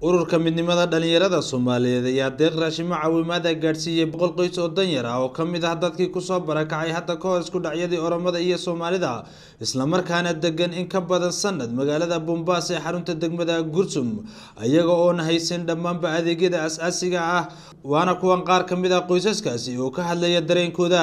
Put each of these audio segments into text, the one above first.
ururka midnimada dhalinyarada soomaaliyeed ayaa deeq raashimo caawimaad ah gaadhsiiyey boqol qoys oo danyar ah oo ka mid ah dadkii kusoo barakacay hadda ka hor isku dhacyadii oromada iyo soomaalida islamarkaana degan in ka badan sanad magaalada bombaas ee xarunta degmada gursum iyaga oona haysan dhammaanba adeegyada as-aasiga ah waana kuwan qaar ka mid ah qoysaskaasi oo ka hadlaya dareenkooda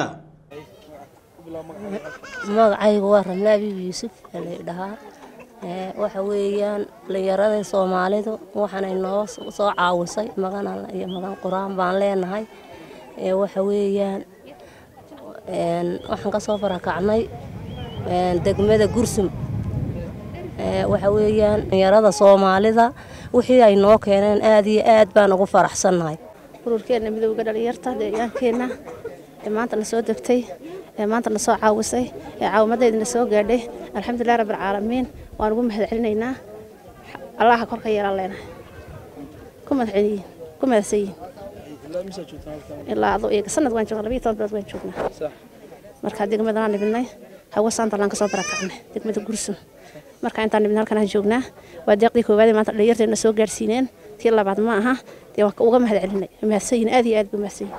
magacaygu waa ramle abiib yuusuf la dhahaa waxa weeyaan dhalinyarada soomaalidu waxaanay noo soo caawisay magan alla iyo magan qur-aan baan leenahay waxa weeyaan waxaan kasoo barakacnay degmada gursum waxa weeyaan dhalinyarada soomaalida wixii ay noo keeneen aada iyo aad baan ugu faraxsannahay ururkeena midowga dhalinyarta deegaankeenna ee maanta na soo degtay ee maanta na soo caawisay ee caawimadeeda na soo gaadhay alxamdulilah rabbilcaalamiin waan ugu mahad celinaynaa allaha korka yeelaan leenahay ku madaxceliyin ku mahadsanyihin ilaa adu iyaga sanad waan joognaa labiyo toban bilood waan joognaa markaa degmada waan nimidnay hawa saantalaan kasoo barakacnay degmada gursum markaa intaan nimid halkan aan joognaa waa deeqdii koowaadee maanta dhalinyarteena soo gaarsiineen tii labaad ma aha dee waan uga mahad celinay mahadsanyihin aad iyo aad buu mahadsanyihin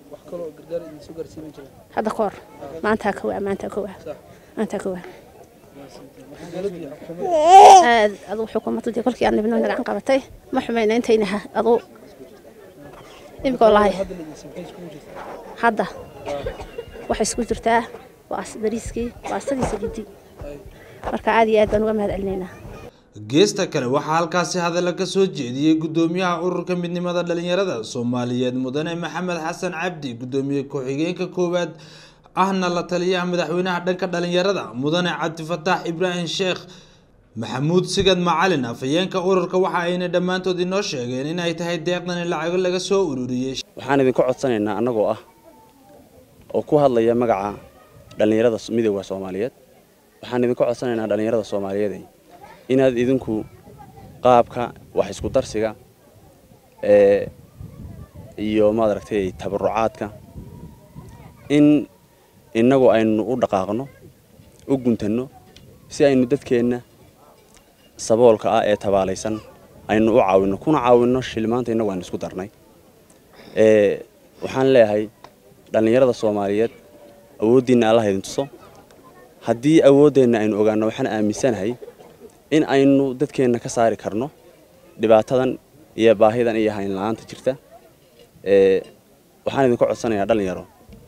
hadda ka hor maantaa kowaa maantaa kowaa maantaa kowaa aad aduu xukuumadda kolkii aan nibno gacan qabatay ma xumayna intayna aduu imika walahay hadda waxay isku jirtaa waa bariiskii waa asadiisa gidi marka aad iyo aad baan uga mahad celinaynaa geesta kale waxaa halkaasi hadalla ka soo jeediyey guddoomiyaha ururka midnimada dhalinyarada soomaaliyeed mudane maxamed xasan cabdi guddoomiye ku-xigeenka koowaad ahna la taliyaha madaxweynaha dhanka dhalinyarada mudane cabdifataax ibraahim sheekh maxamuud sigad macalin afhayeenka ururka waxa ayna dhammaantood inoo sheegeen in ay tahay deeqdan in lacago laga soo ururiyey waxaan idinka codsanaynaa annagoo ah oo ku hadlaya magaca dhallinyarada midowda soomaaliyeed waxaan idinka codsanaynaa dhallinyarada soomaaliyeed inaad idinku qaabka wax isku darsiga ee iyo maaragtay tabarucaadka in innagu aynu u dhaqaaqno u guntanno si aynu dadkeenna saboolka ah ee tabaalaysan aynu u caawinno kuna caawinno shilmaanta innagu aynu isku darnay waxaan leeyahay dhallinyarada soomaaliyeed awooddiinna allah idin tuso haddii awooddeenna aynu ogaanno waxaan aaminsanahay in aynu dadkeenna ka saari karno dhibaatadan iyo baahidan iyo haynla-aanta jirta waxaan idinka codsanayaa dhallinyaro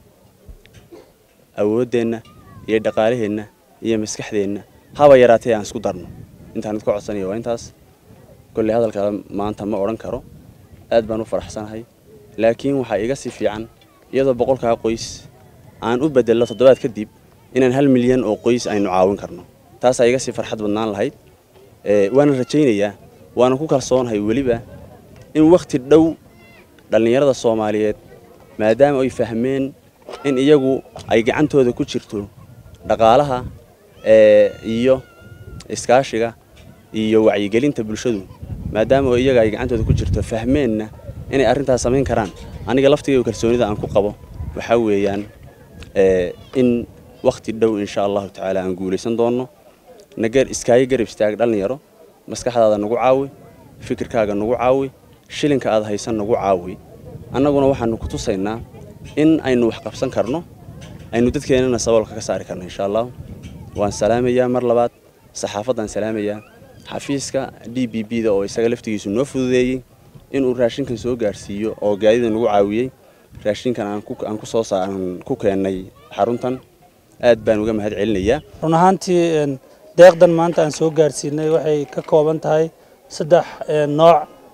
awooddeenna iyo dhaqaalaheenna iyo maskaxdeenna haba yaraatee aan isku darno intaan idinka codsanaya waa intaas kolley hadalka maanta ma odhan karo aad baan u faraxsanahay laakiin waxaa iga si fiican iyadoo boqolkaa qoys aan u bedello toddobaad kadib inaan hal milyan oo qoys aynu caawin karno taasaa iga sii farxad badnaan lahayd waana rajaynayaa waana ku kalsoonahay weliba in wakhti dhow dhallinyarada soomaaliyeed maadaama ay fahmeen in iyagu ay gacantooda ku jirto dhaqaalaha iyo iskaashiga iyo wacyigelinta bulshadu maadaama oo iyaga ay gacantooda ku jirto fahmeenna inay arrintaas samayn karaan aniga laftigayga kalsoonida aan ku qabo waxaa weeyaan in wakhti dhow insha allahu tacaala aan guulaysan doonno nagar iskaaga garab istaag dhallinyaro maskaxdaada nagu caawi fikirkaaga nagu caawi shilinka aad haysan nagu caawi annaguna waxaanu ku tusaynaa in aynu wax qabsan karno aynu dadkeennana saboolka ka saari karno insha allah waan salaamayaa mar labaad saxaafaddaan salaamayaa xafiiska d b b da oo isaga laftigiisu noo fududeeyey inuu raashinkan soo gaarsiiyo oo gaadida nagu caawiyey raashinkan aan ku soo saaran ku keennay xaruntan aad baan uga mahad celinayaa run ahaantii deeqdan maanta aan soo gaarsiinay waxay ka kooban tahay saddex nooc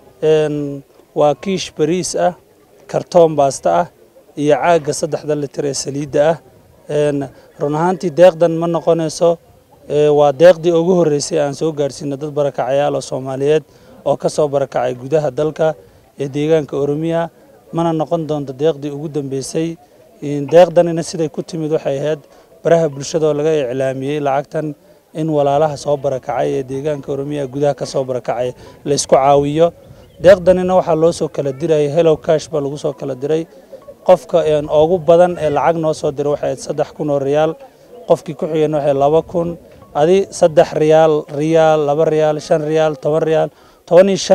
waa kiish bariis ah kartoon baasta ah iyo caagga saddexda litir ee saliidda ah run ahaantii deeqdan ma noqonayso waa deeqdii ugu horreysay aan soo gaarsiino dad barakacayaal oo soomaaliyeed oo ka soo barakacay gudaha dalka ee deegaanka oromiya mana noqon doonto deeqdii ugu dambeysay deeqdanina siday ku timid waxay ahayd baraha bulshada oo laga iclaamiyey lacagtan in walaalaha soo barakacay ee deegaanka oromiya gudaha ka soo barakacay laysku caawiyo deeqdanina waxaa loo soo kala dirayay hellow cash baa lagu soo kala diray qofka ugu badan ee lacag noo soo diray waxay ahayd saddex kun oo riyaal qofkii ku xigeen waxay laba kun adi saddex riyaal riyaal laba riyaal shan riyaal toban riyaal toban iyo shan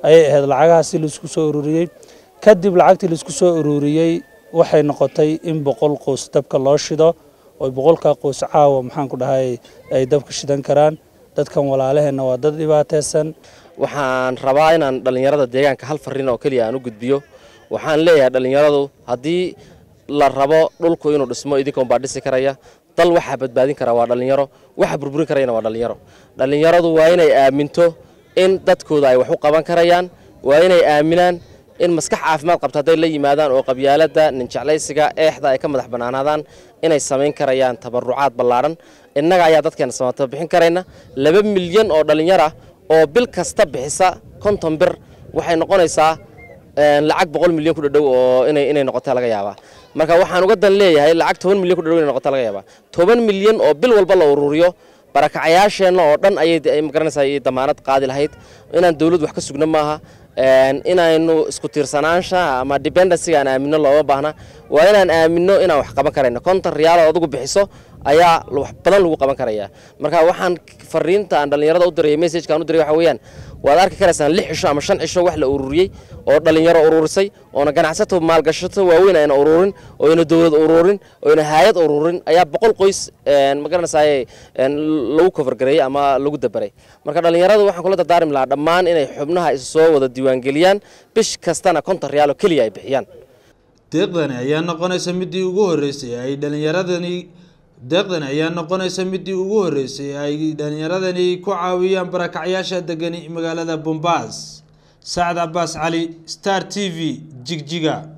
ayay ahayd lacagahaasi laisku soo ururiyey kadib lacagtii laisku soo ururiyey waxay noqotay in boqol qoys dabka loo shido oo boqolkaa qoys caawa maxaan ku dhahay ay dabka shidan karaan dadkan walaalaheenna waa dad dhibaataysan waxaan rabaa inaan dhallinyarada deegaanka hal farriin oo keliya aan u gudbiyo waxaan leeyahay dhallinyaradu haddii la rabo dhulku inuu dhismo idinkaun baa dhisi karaya dal waxaa badbaadin kara waa dhallinyaro waxa burburin karayana waa dhallinyaro dhallinyaradu waa inay aaminto in dadkooda ay wax u qaban karayaan waa inay aaminaan in maskax caafimaad qabta hadday la yimaadaan oo qabyaaladda ninjeclaysiga eexda ay ka madax bannaanaadaan inay samayn karayaan tabarucaad ballaadhan innaga ayaa dadkeena samata bixin karayna laba milyan oo dhallinyar ah oo bil kasta bixisa konton bir waxay noqonaysaa lacag boqol milyan ku dhadhow oo inay inay noqota laga yaabaa marka waxaan uga dan leeyahay lacag toban milyan ku dhadhow inay noqota laga yaabaa toban milyan oo bil walba la ururiyo barakacayaasheenna oo dhan ayay magaranaysaa ay damaanad qaadi lahayd inaan dawlad wax ka sugno maaha inaynu isku tiirsanaansha ama dependencyga aan aamino looma baahna waa inaan aamino inaan wax qaban karayno konton riyaal oo adigu bixiso ayaa wax badan lagu qaban karaya marka waxaan fariinta aan dhallinyarada u diraya messajka aan u diray waxa weeyaan waad arki karaysaan lix cisho ama shan cisho wax la ururiyey oo dhallinyaro ururisay oona ganacsato maalgashato waaweyn ayna ururin oyna dowlad ururin oyna haayad ururin ayaa boqol qoys magaranaysaay lagu kofargareeyey ama lagu dabaray marka dhallinyaradu waxaan kula dardaarmi lahaa dhammaan inay xubnaha isu soo wada diiwaangeliyaan bish kastana konton riyaal oo keliya ay bixiyaan deeqdani ayaa noqonaysa midii ugu horeysay ay dhalinyaradani deeqdani ayaa noqonaysa midii ugu horeysay ay dhalinyaradani ku caawiyaan barakacyaasha degani magaalada bombaas sacad cabaas cali star t v jigjiga